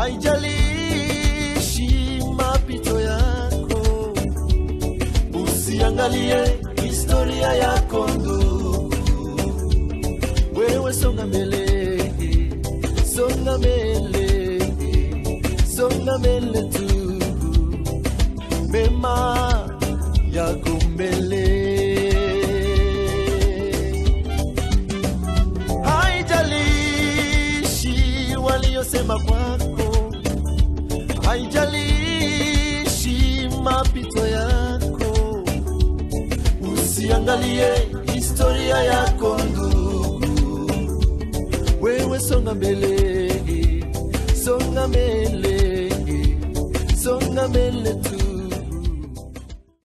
haijalishi mapito yako, usiangalie historia yako ndugu, wewe songa mbele, songa mbele, songa mbele tu, mema yako mbele. Haijalishi waliosema kwako, haijalishi mapito yako, usiangalie historia yako ndugu, wewe songa mbele, songa mbele, songa mbele tu.